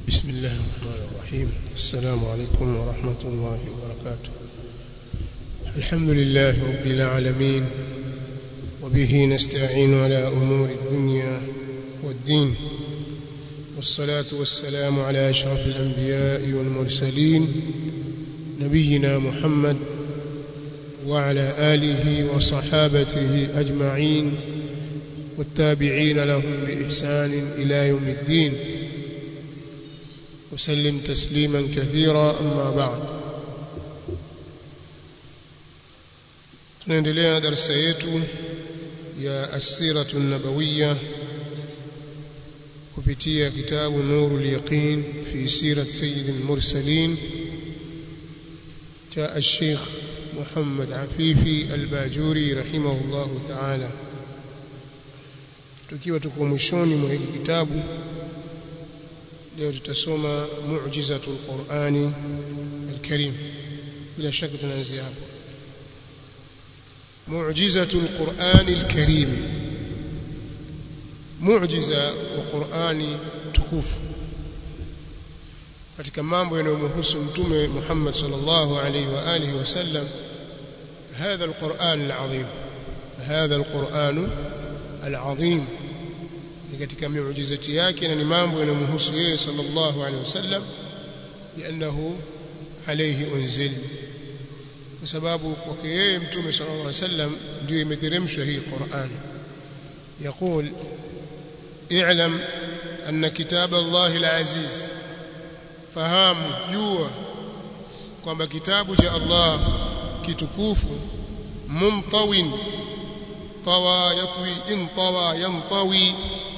بسم الله الرحمن الرحيم السلام عليكم ورحمة الله وبركاته الحمد لله رب العالمين وبه نستعين على أمور الدنيا والدين والصلاة والسلام على أشرف الأنبياء والمرسلين نبينا محمد وعلى آله وصحابته أجمعين والتابعين لهم بإحسان إلى يوم الدين وسلم تسليما كثيرا أما بعد tunaendelea darasa yetu ya asiratu nabawiya kupitia kitabu nurul yaqin fi sirat sayyid al-mursalin cha al-sheikh Muhammad Afifi al-Bajuri rahimahullah ta'ala tukiwa tuko mwishoni mwa hiki kitabu leo tutasoma mu'jizatul Qur'ani al-Karim bila shaka tunaanzia hapo mu'jizatul Qur'ani al-Karim mu'jiza wa Qur'ani tukufu katika mambo yanayomhusu mtume Muhammad sallallahu alaihi wa alihi wasallam هذا القرآن العظيم هذا القرآن العظيم ni katika miujizati yake na ni mambo yanamhusu yeye sallallahu alaihi wasallam lianahu alayhi unzil kwa sababu kwake yeye mtume sallallahu alaihi wasallam ndio imeteremshwa hii Qur'an يقول اعلم أن كتاب الله العزيز fahamu jua kwamba kitabu cha Allah kitukufu mumtawin tawa yatwi in tawa yantawi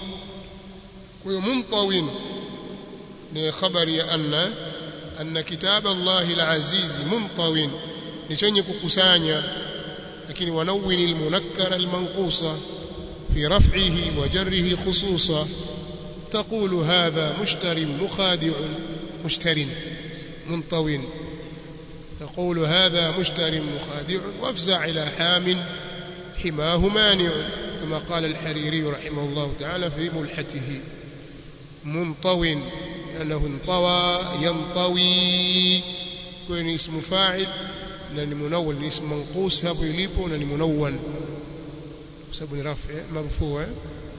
kwa hiyo mumtawin ni habari ya anna anna kitab Allah al-aziz mumtawin ni chenye kukusanya lakini wanawin al-munakkar al-manqusa fi raf'ihi wa jarrihi khususa تقول هذا مشتر مخادع مشتر منطو تقول هذا مشتر مخادع وافزع إلى حام حماه مانع كما قال الحريري رحمه الله تعالى في ملحته منطو لأنه انطوى ينطوي كون اسم فاعل لأن منون اسم منقوس هابو يليبو لأن منون بسبب رفع مرفوع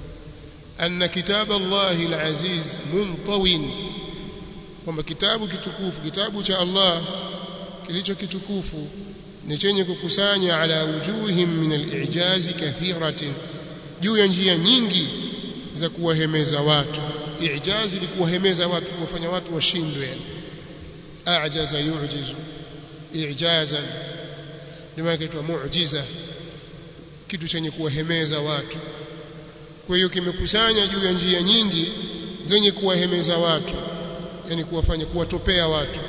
أن كتاب الله العزيز منطو kwamba kitabu kitukufu kitabu cha Allah kilicho kitukufu ni chenye kukusanya ala wujuhim min al-i'jaz kathiratin juu ya njia nyingi za kuwahemeza watu i'jaz ni kuwahemeza watu kuwafanya watu washindwe a'jaza yu'jizu i'jazan ndio kitu muujiza kitu chenye kuwahemeza watu kwa hiyo kimekusanya juu ya njia nyingi zenye kuwahemeza watu yani kuwafanya kuwatopea watu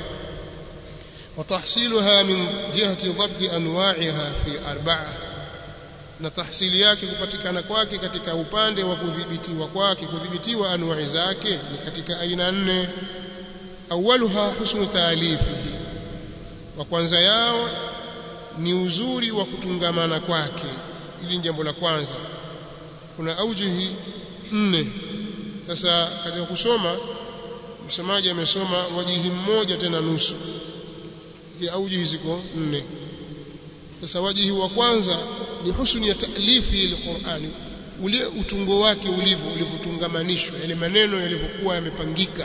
watahsiluha min jihati dhabti anwa'iha fi arba'a na tahsili yake kupatikana kwake katika upande wa kudhibitiwa kwake kudhibitiwa anwa'i zake ni katika aina nne awaluha husnu taalifihi wa kwanza yao ni uzuri wa kutungamana kwake ili ni jambo la kwanza kuna aujihi nne sasa katika kusoma msomaji amesoma wajihi mmoja tena nusu ya aujihi ziko nne sasa wajihi wa kwanza ni husni ya taalifi alqur'ani ule utungo wake ulivyo ulivyotungamanishwa yale maneno yalivyokuwa yamepangika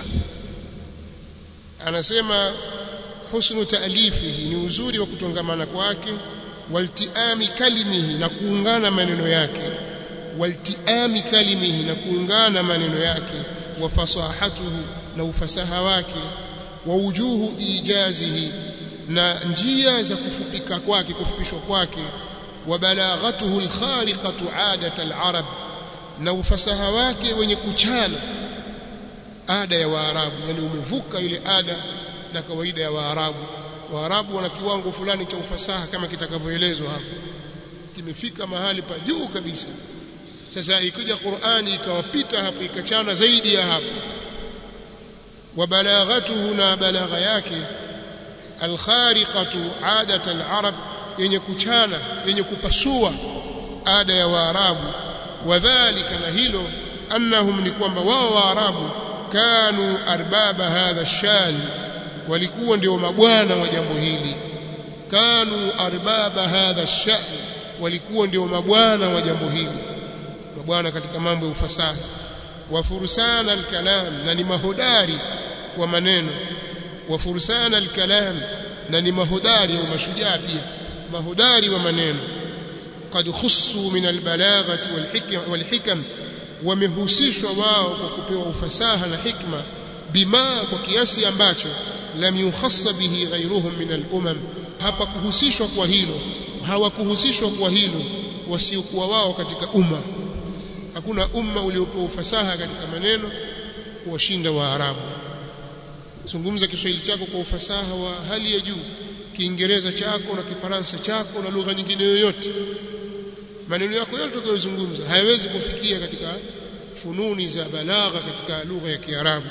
anasema husnu taalifihi ni uzuri wa kutungamana kwake waltiami kalimihi na kuungana maneno yake waltiami kalimihi na kuungana maneno yake wa fasahatuhu na ufasaha wake wa ujuhu ijazihi na njia za kufupika kwake kufupishwa kwake wa balaghatuhu alkhariqatu adat alarab na ufasaha wake wenye kuchana ada ya waarabu yani umevuka ile ada na kawaida ya waarabu waarabu wana kiwango fulani cha ufasaha kama kitakavyoelezwa hapo kimefika mahali pa juu kabisa sasa ikija Qur'ani ikawapita hapo ikachana zaidi ya hapo wa balaghatuhu na balagha yake alkhariqatu adat alarab yenye kuchana yenye kupasua ada ya waarabu wadhālika na hilo annahum ni kwamba wao waarabu kanu arbaba hadha shan walikuwa ndio mabwana wa jambo hili kanu arbaba hadha shan walikuwa ndio mabwana wa jambo hili mabwana katika mambo ya ufasaha wa fursana alkalam na ni mahodari wa maneno wa fursana alkalam na ni mahodari au mashujaa pia mahodari wa maneno qad khussu min albalaghati walhikam walhikam wamehusishwa wao kwa kupewa ufasaha na hikma bima kwa kiasi ambacho lam yukhassa bihi ghayruhum min al-umam hapa kuhusishwa kwa hilo hawakuhusishwa kwa hilo wasiokuwa wao katika umma hakuna umma uliopewa ufasaha katika maneno kuwashinda waarabu zungumza Kiswahili chako kwa ufasaha wa hali ya juu Kiingereza chako na Kifaransa chako na lugha nyingine yoyote maneno yako yote utakayozungumza hayawezi kufikia katika fununi za balagha katika lugha ya Kiarabu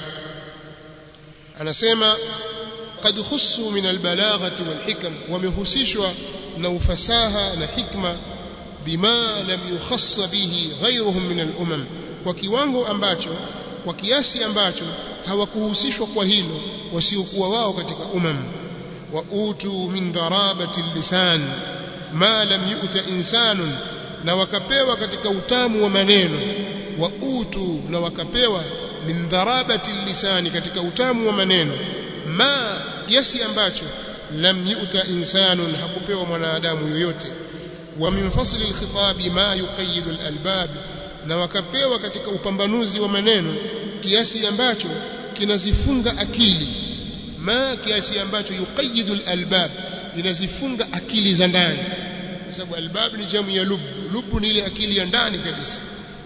anasema qad khussu min albalaghati walhikam wamehusishwa na ufasaha na hikma bima lam yukhassa bihi ghayruhum min al-umam kwa kiwango ambacho kwa kiasi ambacho hawakuhusishwa kwa hilo wasiokuwa wao katika umam wa utu min dharabati lisan ma lam yu'ta insanun na wakapewa katika utamu wa maneno wa utu na wakapewa min dharabati lisani katika utamu wa maneno ma kiasi ambacho lam yu'ta insanun hakupewa mwanadamu yoyote wa min fasli alkhitabi ma yuqayyidu alalbab na wakapewa katika upambanuzi wa maneno kiasi ambacho kinazifunga akili ma kiasi ambacho yuqayyidu alalbab inazifunga akili za ndani kwa sababu albab ni jamu ya lub lub ni ile akili ya ndani kabisa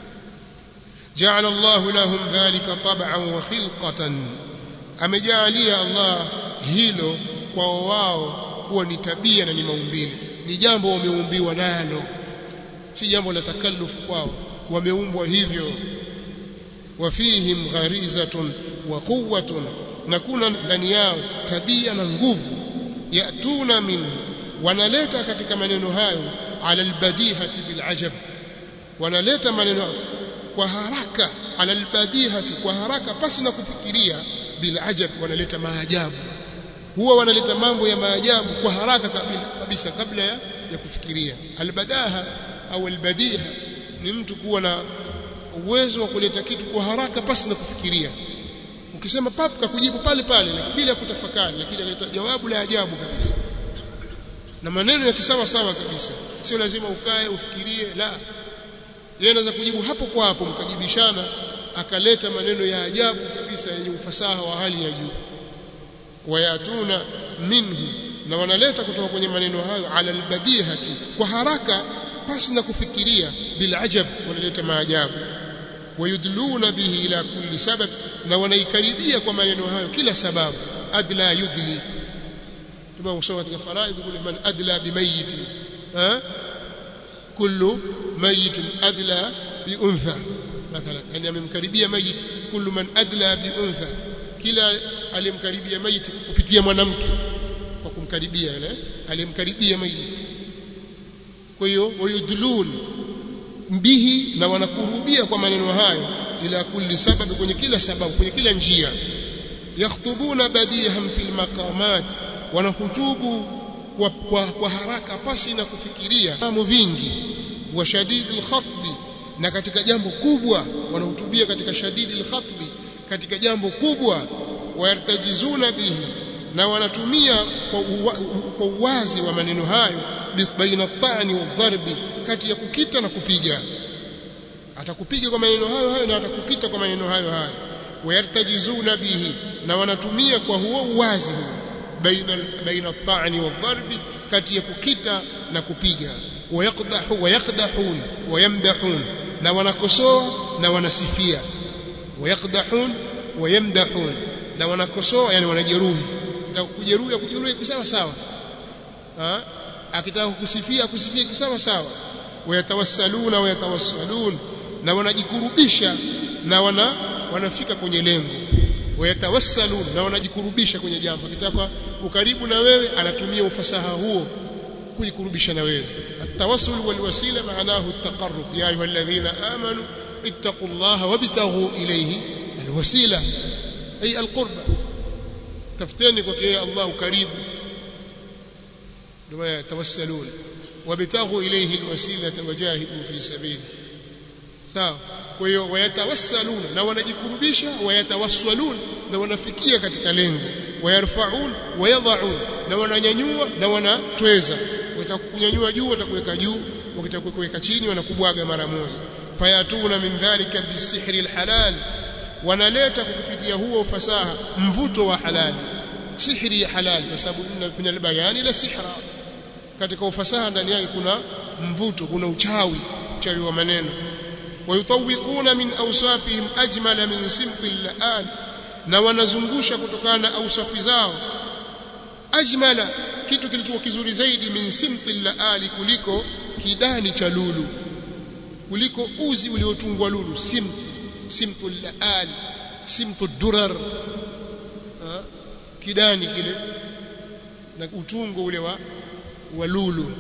جعل الله لهم ذلك طبعا وخلقة amejalia Allah hilo kwa wao kuwa ni tabia na ni maumbile ni jambo wameumbiwa nalo si jambo la takallufu kwao wameumbwa hivyo wafihim gharizatun wa quwwatun na kuna ndani yao tabia na nguvu yatuna min wanaleta katika maneno hayo ala albadihati bilajab wanaleta maneno kwa haraka ala albadihati kwa haraka pasi na kufikiria bilajab wanaleta maajabu huwa wanaleta mambo ya maajabu kwa haraka kabisa kabla ya, ya kufikiria albadaha au albadiha ni mtu kuwa na uwezo wa kuleta kitu kwa haraka pasi na kufikiria ukisema pap kakujibu pale pale bila kutafakari lakini analeta jawabu la ajabu kabisa na maneno ya kisawa sawa kabisa sio lazima ukae ufikirie la yeye anaweza kujibu hapo kwa hapo mkajibishana akaleta maneno ya ajabu kabisa yenye ufasaha wa hali ya juu wayatuna minhu na wanaleta kutoka kwenye maneno hayo ala albadihati kwa haraka pasi na kufikiria bila ajab wanaleta maajabu wayudluna bihi ila kulli sabab na wanaikaribia kwa maneno hayo kila sababu adla yudli kama usoma katika faraidh kule man adla bimayit ha kullu mayit adla bi untha mathalan yani amemkaribia mayit kullu man adla bi untha kila aliyemkaribia mayit kupitia mwanamke kwa kumkaribia yule aliyemkaribia mayit kwa hiyo wayudlun bihi na wanakurubia kwa maneno hayo ila kulli sababu kwenye kila sababu kwenye kila njia yakhtubuna badiham fil maqamat wanahutubu kwa, kwa, kwa haraka pasi na kufikiria mambo vingi wa shadidil khatbi na katika jambo kubwa wanahutubia katika shadidil khatbi katika jambo kubwa wayartajizuna bihi na wanatumia kwa, uwa, kwa uwazi wa maneno hayo baina at-ta'ni wadh-dharbi kati ya kukita na kupiga atakupiga kwa maneno hayo hayo na atakukita kwa maneno hayo hayo wayartajizuna bihi na wanatumia kwa huo uwazi baina baina at-ta'ni wadh-dharbi kati ya kukita na kupiga wayaqdahu wayaqdahun wayamdahun na wanakosoa na wanasifia wayaqdahun wayamdahun na wanakosoa yani wanajeruhi kitaka kujeruhi kujeruhi sawa sawa ha akitaka kusifia kusifia kisawa sawa wayatawassaluna wayatawassalun na wanajikurubisha na wana wanafika kwenye lengo wayatawassalun na wanajikurubisha kwenye jambo akitaka ukaribu na wewe anatumia ufasaha huo kujikurubisha na wewe التوسل والوسيله معناه التقرب يا ايها الذين امنوا اتقوا الله وابتغوا اليه alwasila ay alqurba tafuteni kwa yeye Allah karibu ndio yatawassalun wabtaghu ilayhi alwasilata wajahidu fi sabili sawa kwa hiyo wayatawassalun na wanajikurubisha wayatawassalun na wanafikia katika lengo wayarfaun wayadhaun na wananyanyua na wanatweza watakunyanyua juu watakuweka juu wakitakuweka chini wanakubwaga mara moja fayatuna min dhalika bisihri alhalal wanaleta kupitia huo ufasaha mvuto wa halali sihri ya halali kwa sababu inna min albayani la sihra katika ufasaha ndani yake kuna mvuto kuna uchawi uchawi wa maneno wayutawiquna min awsafihim ajmala min simthi al na wanazungusha kutokana na ausafi zao ajmala kitu kilichokuwa kizuri zaidi min simthi al kuliko kidani cha lulu kuliko uzi uliotungwa lulu simt simtu al simtu durar kidani kile na utungo ule wa wa lulu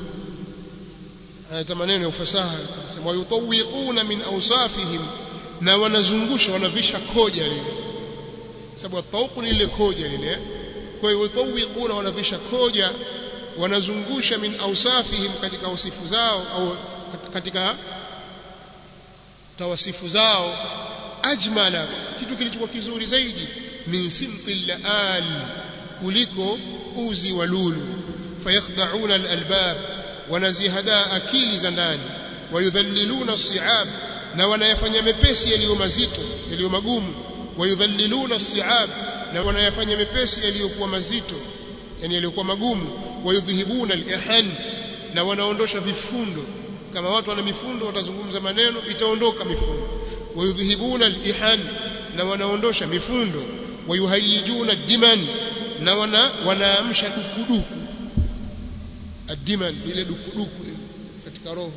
haya maneno ya ufasaha sema yutawiquna min awsafihim na wanazungusha wanavisha koja lile sababu tauqu ni ile koja lile kwa hiyo yutawiquna wanavisha koja wanazungusha min awsafihim katika wasifu zao au katika tawasifu zao ajmala kitu kilichokuwa kizuri zaidi min simti al kuliko uzi wa lulu fayakhda'una al-albab wanazihada akili za ndani wayudhalliluna as-si'ab na wanayafanya mepesi yaliyo mazito yaliyo magumu wayudhalliluna as-si'ab na wanayafanya mepesi yaliyokuwa mazito yani yaliyokuwa magumu wayudhhibuna al-ihan na wanaondosha vifundo kama watu wana mifundo watazungumza maneno itaondoka mifundo wayudhhibuna al-ihan na wanaondosha mifundo wayuhayyijuna diman na wana wanaamsha dukuduku adiman ile dukuduku katika roho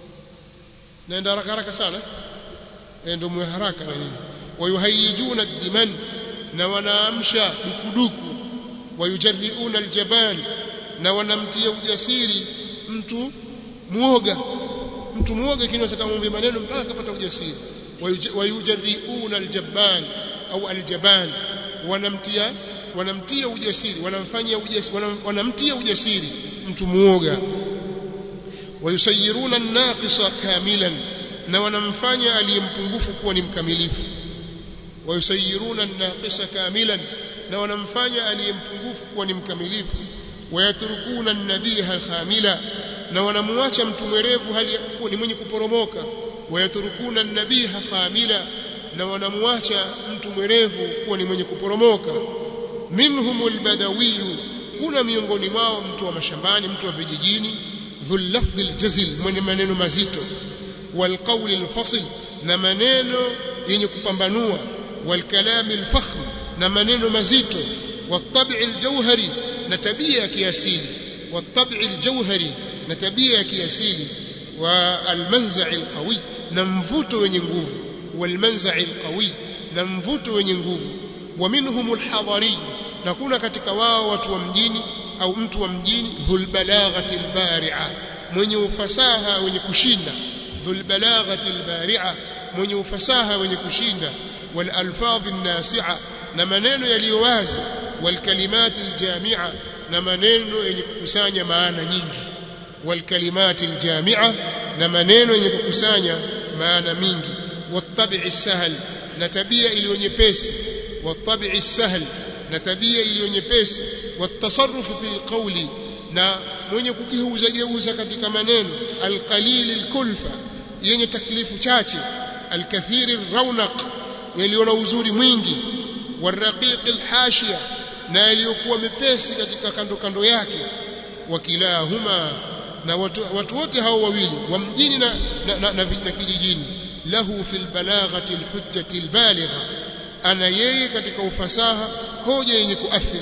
naenda haraka haraka sana ndio mwe haraka na nyinyi wayuhayyijuna diman na wanaamsha dukuduku wayujarriuna aljaban na wanamtia ujasiri mtu muoga mtu muoga kinaweza kumwambia maneno mpaka akapata ujasiri wayujarriuna aljaban au aljaban wanamtia wanamtia ujasiri wanamfanyia ujasiri wanamtia ujasiri mtu muoga wayusayiruna an-naqisa kamilan na wanamfanya aliyempungufu kuwa ni mkamilifu wayusayiruna an-naqisa kamilan na wanamfanya aliyempungufu kuwa ni mkamilifu wayatrukuna an-nabiha al-khamila na wanamwacha mtu mwerevu hali kuwa ni mwenye kuporomoka wayatrukuna an-nabiha khamila na wanamwacha mtu mwerevu kuwa ni mwenye kuporomoka minhumul badawiyu kuna miongoni mwao mtu wa mashambani mtu wa vijijini dhul lafdhi aljazil mwenye maneno mazito wal qawli alfasl na maneno yenye kupambanua wal kalami alfakhm na maneno mazito wat aljawhari na tabia ya kiasili wat aljawhari na tabia ya kiasili wa almanza'i alqawi na mvuto wenye nguvu wal manza'i alqawi na mvuto wenye nguvu wa minhum alhadari na kuna katika wao watu wa mjini au mtu wa mjini dhul balaghati albari'a mwenye ufasaha wenye kushinda dhul balaghati albari'a mwenye ufasaha wenye kushinda wal alfadhi nasi'a na maneno yaliyo wazi wal kalimati aljami'a na maneno yenye kukusanya maana nyingi wal kalimati aljami'a na maneno yenye kukusanya maana mingi wattabi'i sahl na tabia iliyo nyepesi wattabi'i sahl na tabia iliyo nyepesi watasarrufu fil qawli na mwenye kukigeuza geuza katika maneno alqalil alkulfa yenye taklifu chache alkathiri raunaq yaliyo na uzuri mwingi waraqiq alhashiya na yaliyokuwa mepesi katika kando kando yake wakilahuma na watu, watu wote hao wawili wa mjini na, na, na, na, na kijijini lahu fil balaghati alhujjati albaligha ana yeye katika ufasaha hoja yenye kuathiri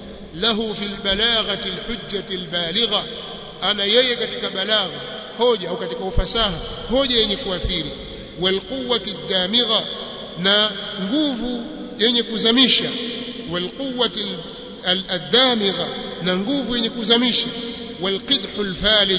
lahu fil balaghati alhujjati albaligha ana yeye katika balagha hoja au katika ufasaha hoja yenye kuathiri wal quwwati damigha na nguvu yenye kuzamisha wal quwwati aldamigha na nguvu yenye kuzamisha wal qidhu alfalij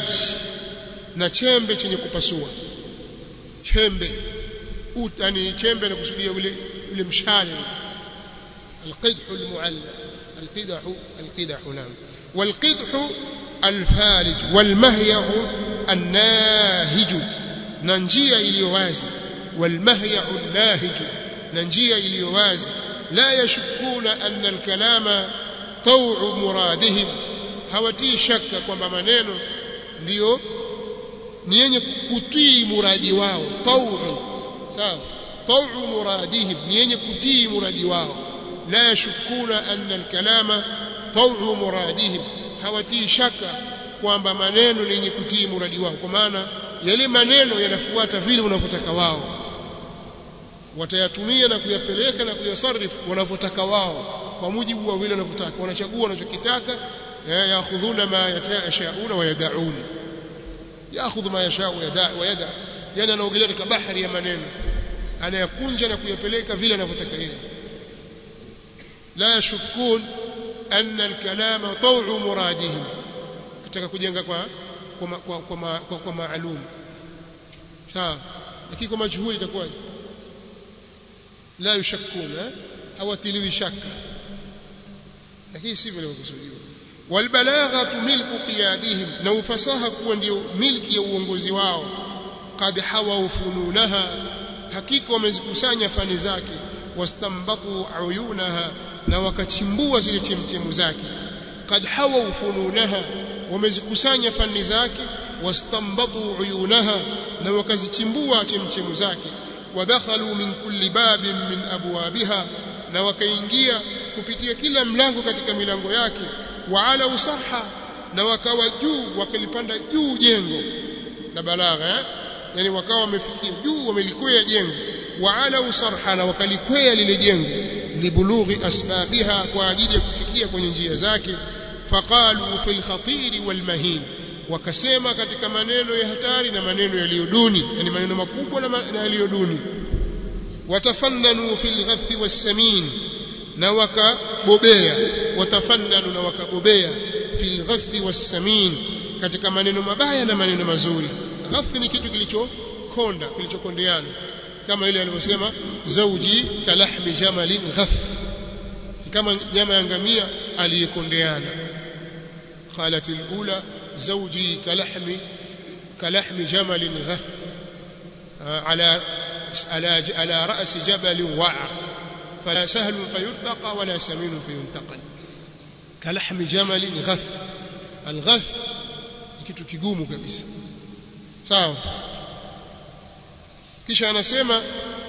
na chembe chenye kupasua chembe yani chembe na kusudia ule ule mshale القدح المعلى القدح القدح نعم والقدح الفارج والمهيع الناهج ننجيا iliyo wazi والمهيع الناهج ننجيا iliyo wazi لا يشكون أن الكلام طوع مرادهم hawatii shaka kwamba maneno ndiyo ni yenye kutii muradi wao tau sawa tau muradihim ni yenye kutii muradi wao la yashukuna anna alkalama tau muradihim hawatii shaka kwamba maneno ni yenye kutii muradi wao kwa maana yale maneno yanafuata vile wanavyotaka wao watayatumia na kuyapeleka na kuyasarifu wanavyotaka wao kwa mujibu wa vile wanavyotaka wanachagua wanachokitaka yaakhudhuna ma yashauna wa yadaun yaakhudhu ma yasha wa yada yani anaogelea katika bahari ya maneno anayakunja na kuyapeleka vile anavyotaka yeye la yashukun anna alkalama taw'u muradihim kitaka kujenga kwa kwa kwa, kwa, kwa, kwa maalum sawa lakini kwa majhuli itakuwa la yushakuna hawatiliwi shaka lakini si vile kusudiwa walbalaghatu milku qiyadihim na ufasaha kuwa ndio milki ya uongozi wao qad hawa fununaha hakika wamezikusanya fani zake wastambatu uyunaha na wakachimbua zile chemchemu zake qad hawa fununaha wamezikusanya fani zake wastambatu uyunaha na wakazichimbua chemchemu zake wadakhalu min kulli babin min abwabiha na wakaingia kupitia kila mlango katika milango yake waala usaha na wakawa juu wakalipanda juu jengo la balagha eh? yani wakawa wamefikia juu wamelikwea jengo waala usarha na wakalikwea lile jengo libulughi asbabiha kwa ajili ya kufikia kwenye njia zake faqalu fil khatiri wal mahin wakasema katika maneno ya hatari na maneno yaliyo duni yani maneno makubwa na yaliyo duni watafannanu fil ghathi was samin na wakabobea watafannanu na wakabobea fil ghathi was samin katika maneno mabaya na maneno mazuri ghathi ni kitu kilichokonda kilichokondeana kama ile alivyosema zauji kalahmi jamalin ghath kama nyama ya ngamia aliyekondeana qalat alula زوجي كلحم كلحم جمل غث على على على راس جبل وعر فلا سهل فيرتقى ولا سمين فينتقل كلحم جمل غث الغث kitu kigumu kabisa sawa kisha anasema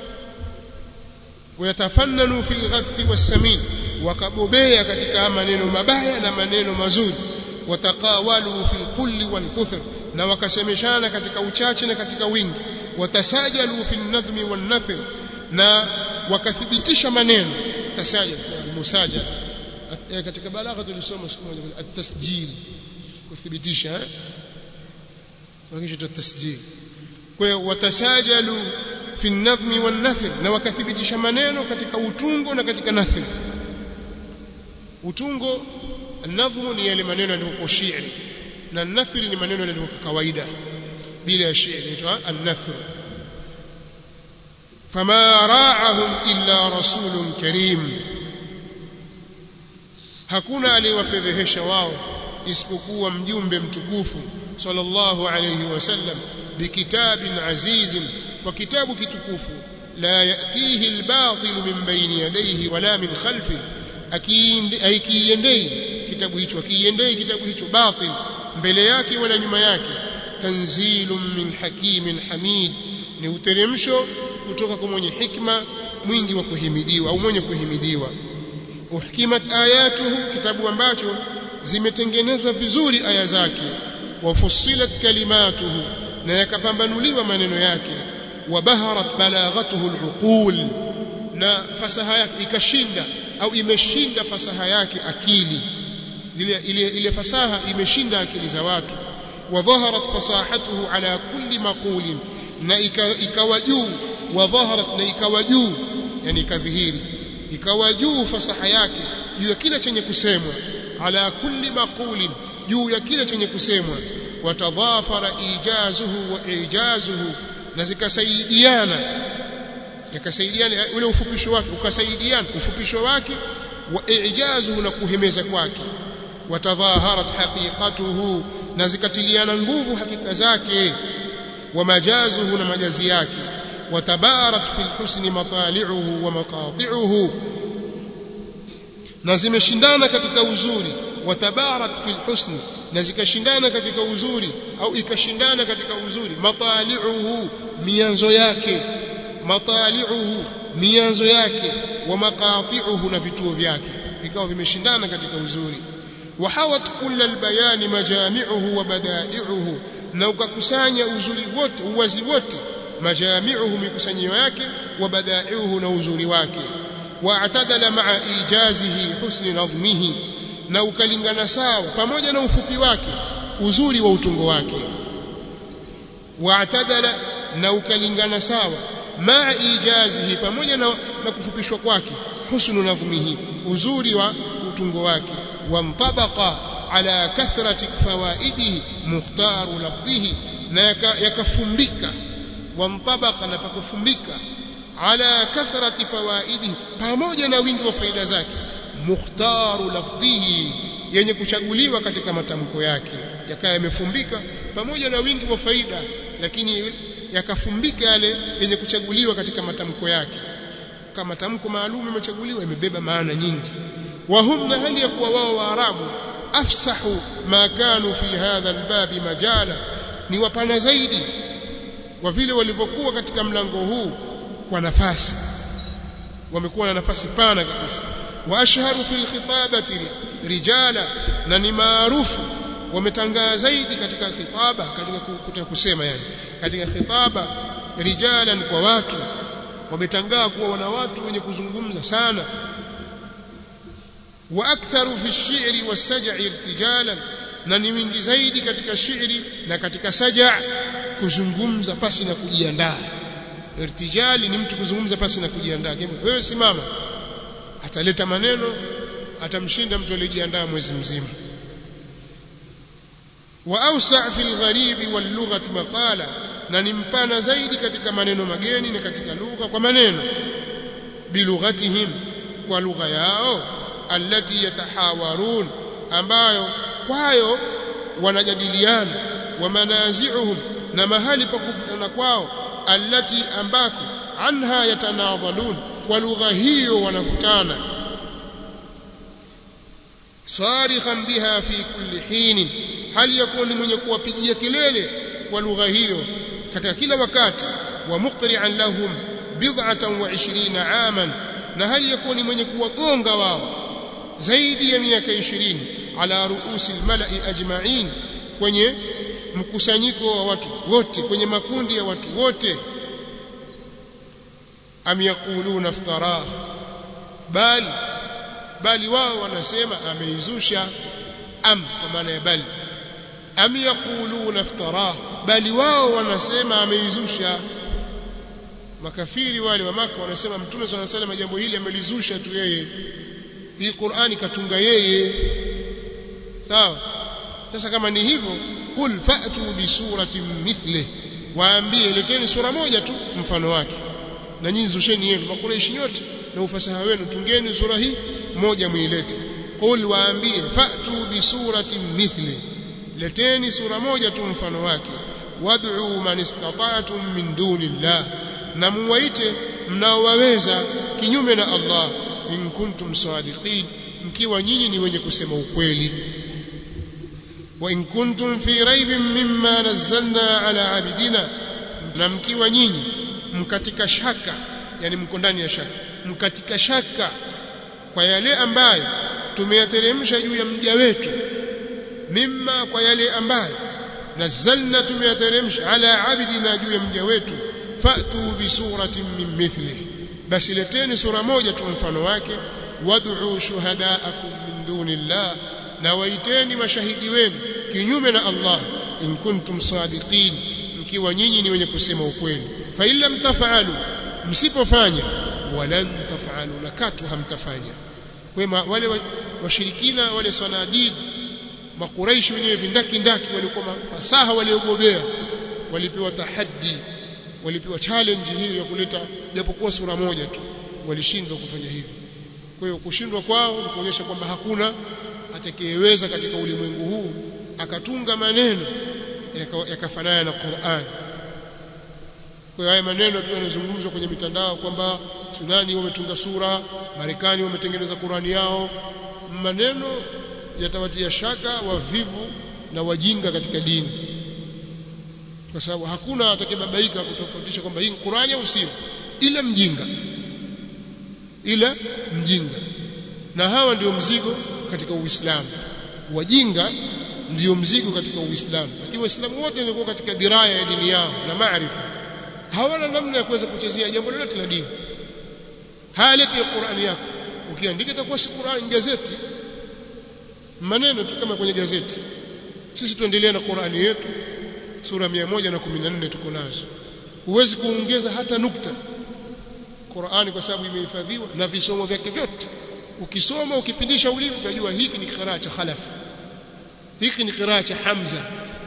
wayatafannanu fil ghathi was-samin wakabobea katika maneno mabaya na maneno mazuri wataqawalu fil qulli wal kuthur na wakasemeshana katika uchache na katika wingi watasajalu fil nadhmi wan nathr na wakathibitisha maneno tasajal musajal katika balagha tulisoma siku moja at-tasjil kuthibitisha eh wakisha tasjil kwa hiyo watasajalu fi nadhmi wan nathr na wakathibitisha maneno katika utungo na katika nathr utungo النظم ni yale maneno yaliyokuwa shairi na nathri ni maneno yaliyokuwa kawaida bila ya shairi inaitwa an-nathr fama ra'ahum illa rasulun karim hakuna aliyewafedhehesha wao isipokuwa mjumbe mtukufu sallallahu alayhi wasallam bikitabin azizin kwa kitabu kitukufu la yatihi al-batil min bayni yadayhi wala min khalfihi akiiendei kitabu hicho akiiendei kitabu hicho batil mbele yake wala nyuma yake tanzilun min hakimin hamid ni uteremsho kutoka kwa mwenye hikma mwingi wa kuhimidiwa au mwenye kuhimidiwa uhkimat ayatuhu kitabu ambacho zimetengenezwa vizuri aya zake wafussilat kalimatuhu na yakapambanuliwa maneno yake wabaharat balaghatuhu aluqul na fasaha yake ikashinda au imeshinda fasaha yake akili ile ile ile fasaha imeshinda akili za watu wa dhaharat fasahatuhu ala kulli maqulin na ikawa juu wa dhaharat na ikawa juu yani ikadhihiri ikawa juu fasaha yake juu ya kila chenye kusemwa ala kulli maqulin juu ya kila chenye kusemwa watadhafara ijazuhu wa ijazuhu na zikasaidiana yakasaidiana ule ufupisho wake ukasaidiana ufupisho wake wa ijazuhu na kuhemeza kwake watadhaharat haqiqatuhu na zikatiliana nguvu hakika zake wa majazuhu na majazi yake watabarat fil husni matali'uhu wa maqati'uhu na zimeshindana katika uzuri watabarat fil husni na zikashindana katika uzuri au ikashindana katika uzuri matali'uhu mianzo yake matali'uhu mianzo yake wa maqati'uhu na vituo vyake vikawa vimeshindana katika uzuri wahawat kull albayan majami'uhu wa bada'i'uhu na ukakusanya uzuri wote uwazi wote majami'uhu mikusanyio yake wa bada'i'uhu na uzuri wake واعتدل مع ايجازه حسن نظمه na ukalingana sawa pamoja na ufupi wake uzuri wa utungo wake واعتدل na ukalingana sawa ma ijazihi pamoja na, na kufupishwa kwake husnu nadhmihi uzuri wa utungo wake wamtabaqa ala kathrati fawaidihi mukhtaru lafdhihi na yakafumbika wamtabaqa na pakufumbika ala kathrati fawaidihi pamoja na wingi wa faida zake mukhtaru lafdhihi yenye kuchaguliwa katika matamko yake yakawa yamefumbika pamoja na wingi wa faida lakini yakafumbika yale yenye kuchaguliwa katika matamko yake kama tamko maalum imechaguliwa imebeba maana nyingi wa hum na hali ya kuwa wao waarabu afsahu ma kanu fi hadha albabi majala ni wapana zaidi kwa vile walivyokuwa katika mlango huu kwa nafasi wamekuwa na nafasi pana kabisa wa ashharu fil khitabati rijala na ni maarufu wametangaa zaidi katika khitaba katika kutaka kusema yani katika khitaba rijalan kwa watu wametangaa kuwa wana watu wenye kuzungumza sana wa aktharu fi ash-shi'ri was-saj'i irtijalan na ni wingi zaidi katika shairi na katika saja kuzungumza pasi na kujiandaa irtijali ni mtu kuzungumza pasi na kujiandaa wewe simama ataleta maneno atamshinda mtu aliyejiandaa mwezi mzima wa awsa fi al-gharib wal-lughati maqala na ni mpana zaidi katika maneno mageni na katika lugha kwa maneno bilughatihim kwa lugha yao allati yatahawarun ambayo kwayo wanajadiliana wa manazi'uhum na mahali pa kuvutana kwao allati ambako anha yatanadhalun kwa lugha hiyo wanavutana sarikhan biha fi kulli hin hali yakuni mwenye kuwapigia kelele kwa lugha hiyo katika kila wakati wa muqri'an lahum bid'atan wa 20 aman na hali yakuni mwenye kuwagonga wao zaidi ya miaka 20 ala ruusi almala'i ajma'in kwenye mkusanyiko wa watu wote kwenye makundi ya watu wote am yaquluna iftara bali bali wao wanasema ameizusha am kwa maana ya bali am yaquluna iftara bali wao wanasema ameizusha makafiri wale wa maka wanasema mtume swalla salam jambo hili amelizusha tu yeye hii Qur'ani katunga yeye sawa sasa kama ni hivyo qul fa'tu bi suratin mithli waambie leteni sura moja tu mfano wake na nyinyi zusheni yenu makureishi yote na ufasaha wenu tungeni sura hii moja muilete qul waambie fa'tu bi suratin mithli leteni sura moja tu mfano wake wad'u man istata'tum min dunillah na muwaite mnaowaweza kinyume na Allah in kuntum sadiqin mkiwa nyinyi ni wenye kusema ukweli wa in kuntum fi raibin mimma nazzalna ala abidina na mkiwa nyinyi mkatika shaka yani mko ndani ya shaka mkatika shaka kwa yale ambayo tumeyateremsha juu ya mja wetu mimma kwa yale ambayo nazzalna tumeyateremsha ala abidina juu ya mja wetu fa'tu bi suratin min mithlihi basi leteni sura moja tu mfano wake wad'u shuhadaakum min dunillah na waiteni mashahidi wenu kinyume na Allah in kuntum sadiqin mkiwa nyinyi ni wenye kusema ukweli fa illam taf'alu msipofanya walan taf'alu na katu hamtafanya wema wale washirikina wale sanadid makuraishi wenyewe vindaki ndaki walikuwa fasaha waliogobea walipewa tahaddi walipewa challenge hiyo ya kuleta japokuwa sura moja tu walishindwa kufanya hivyo kwa hiyo kushindwa kwao ni kuonyesha kwamba hakuna atakayeweza katika ulimwengu huu akatunga maneno yakafanana na Qur'an kwa hiyo haya maneno tu yanazungumzwa kwenye mitandao kwamba Sunani wametunga sura Marekani wametengeneza Qur'ani yao maneno yatawatia shaka wavivu na wajinga katika dini kwa sababu hakuna atakayebabaika kutofautisha kwamba hii Qur'ani au sio ila mjinga ila mjinga na hawa ndio mzigo katika Uislamu wajinga ndio mzigo katika Uislamu lakini waislamu wote wangekuwa katika diraya ya dini yao na maarifa hawana namna ya kuweza kuchezea jambo lolote la dini haleti ya Qur'ani yako ukiandika itakuwa si Qur'ani gazeti maneno tu kama kwenye gazeti sisi tuendelee na Qur'ani yetu sura 114 tuko nazo huwezi kuongeza hata nukta Qur'ani kwa sababu imehifadhiwa na visomo vyake vyote ukisoma ukipindisha ulimi utajua hiki ni qiraa cha khalaf hiki ni qiraa cha Hamza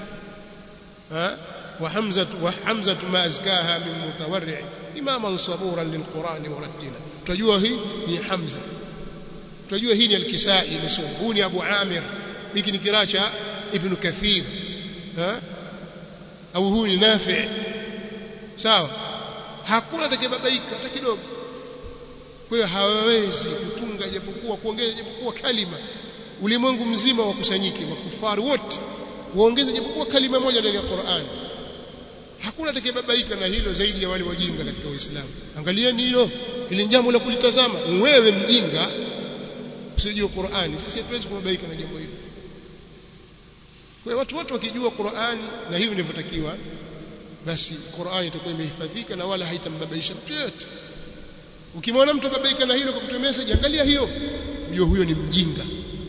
ha وحمزة وحمزة ما أزكاها من متورع إماما صبورا للقرآن مرتلا تجوا هي هي حمزة تجوا هي الكسائي مسؤول أبو عامر يمكن كراشة ابن كثير ها أو هو نافع sawa hakuna atakayebabaika hata kidogo kwa hiyo hawawezi kutunga japokuwa kuongeza japokuwa kalima ulimwengu mzima wakusanyike makufari wote waongeze japokuwa kalima moja ndani ya Qur'an hakuna atakayebabaika na hilo zaidi ya wale wajinga katika Uislamu angalieni hilo ili jambo la kulitazama wewe mjinga usijue Qur'ani sisi hatuwezi kubabaika na jambo hilo kwa watu wote wakijua Qur'ani na hivi ndivyotakiwa basi Qur'ani itakuwa imehifadhika na wala haitambabaisha mtu yote ukimwona mtu babaika na hilo kwa kutumia message angalia hiyo ndio huyo ni mjinga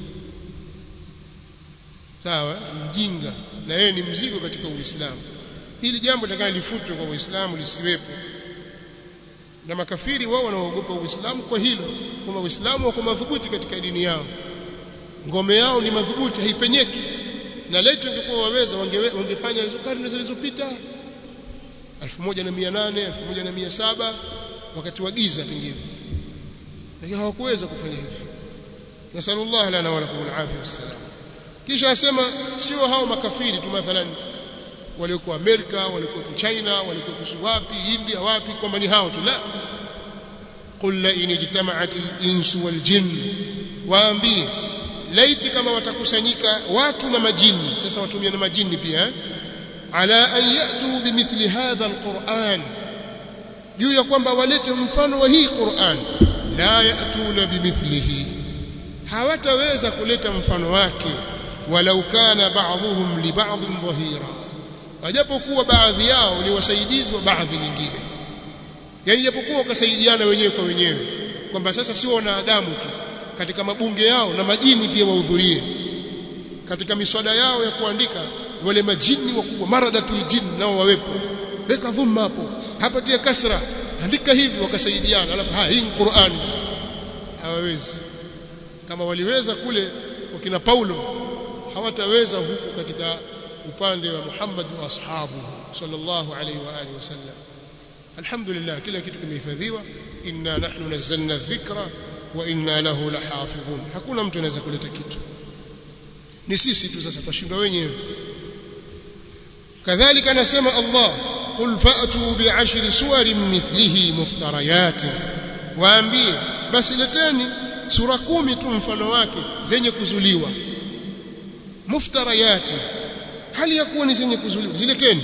sawa mjinga na yeye ni mzigo katika Uislamu hili jambo litakana lifutwe kwa Uislamu lisiwepo na makafiri wao wanaogopa Uislamu kwa hilo kwamba Uislamu wako madhubuti katika dini yao ngome yao ni madhubuti haipenyeki na letu ingekuwa waweza wangefanya hizo karne zilizopita 1800 1700 wakati wa giza pengine lakini hawakuweza kufanya hivyo nasallallahu lana wa lakum alafia wassalam kisha asema sio hao makafiri tu mathalan waliokuwa Amerika waliokuwa China waliokuwa wapi India wapi kwamba ni hao tu la qul la in ijtama'at al-insu wal jinn waambie laiti kama watakusanyika watu na majini sasa watumia na majini pia eh? ala an yatu bimithli hadha alquran juu ya kwamba walete mfano wa hii Qur'an la yatuna bimithlihi hawataweza kuleta mfano wake walau kana ba'dhuhum li ba'dhin dhahira ajapokuwa baadhi yao ni wasaidizi wa baadhi nyingine yani japokuwa wakasaidiana wenyewe kwa wenyewe kwamba sasa sio wanadamu tu katika mabunge yao na majini pia wahudhurie katika miswada yao ya kuandika wale majini wakubwa maradatul jin nao wawepo weka dhumma hapo hapa tia kasra andika hivi wakasaidiana alafu ha hii Qur'an hawawezi kama waliweza kule wakina Paulo hawataweza huku katika upande wa Muhammad wa ashabu sallallahu alayhi wa alihi wasallam alhamdulillah kila kitu kimehifadhiwa inna nahnu nazzalna dhikra wa inna lahu lahafidhun hakuna mtu anaweza kuleta kitu ni sisi tu sasa tutashindwa wenyewe kadhalika anasema Allah qul fa'tu bi'ashri suwarin mithlihi muftarayat waambie basi leteni sura kumi tu mfano wake zenye kuzuliwa muftarayat hali ya kuwa ni zenye kuzuliwa zileteni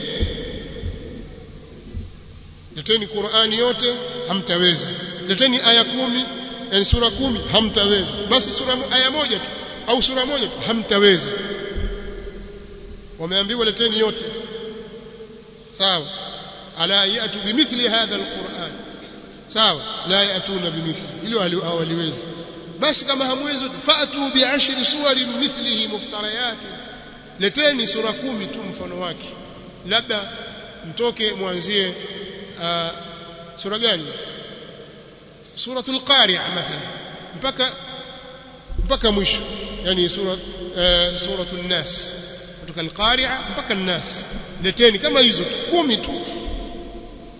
leteni Qur'ani yote hamtaweza leteni aya kumi yani sura kumi hamtaweza basi sura aya moja tu au sura moja tu hamtaweza wameambiwa leteni yote sawa ala yatu bimithli hadha alquran sawa la yatuna bimithli hilo hawaliwezi basi kama hamwezi fa'tu bi'ashri suwarin mithlihi muftarayat leteni sura kumi tu mfano wake labda mtoke mwanzie uh, sura gani suratul qari'a mathalan mpaka mpaka mwisho yani sura uh, suratul nas kutoka al-qari'a mpaka an-nas leteni kama hizo tu kumi tu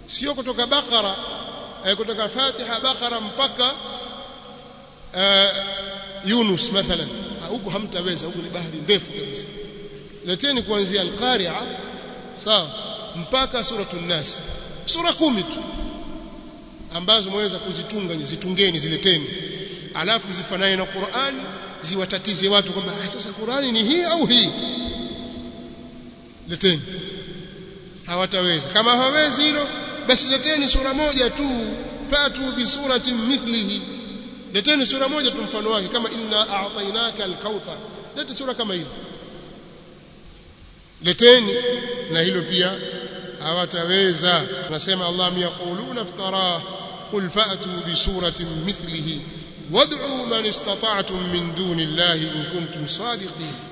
sio kutoka bakara eh, kutoka fatiha bakara mpaka uh, yunus mathalan huku hamtaweza huku ni bahari ndefu kabisa leteni kuanzia al-qari'a sawa mpaka suratul nas sura kumi tu ambazo mweza kuzitunga zitungeni zileteni alafu zifanane na Qur'an ziwatatize watu kwamba sasa Qur'ani ni hii au hii leteni hawataweza kama hawawezi hilo basi leteni sura moja tu fatu bi suratin mithlihi leteni sura moja tu mfano wake kama inna a'tainaka al-kauthar lete sura kama hili leteni na hilo pia hawataweza tunasema Allah yaquluna iftara qul fa'tu bi suratin mithlihi wad'u man istata'tum min duni Allah in kuntum sadiqin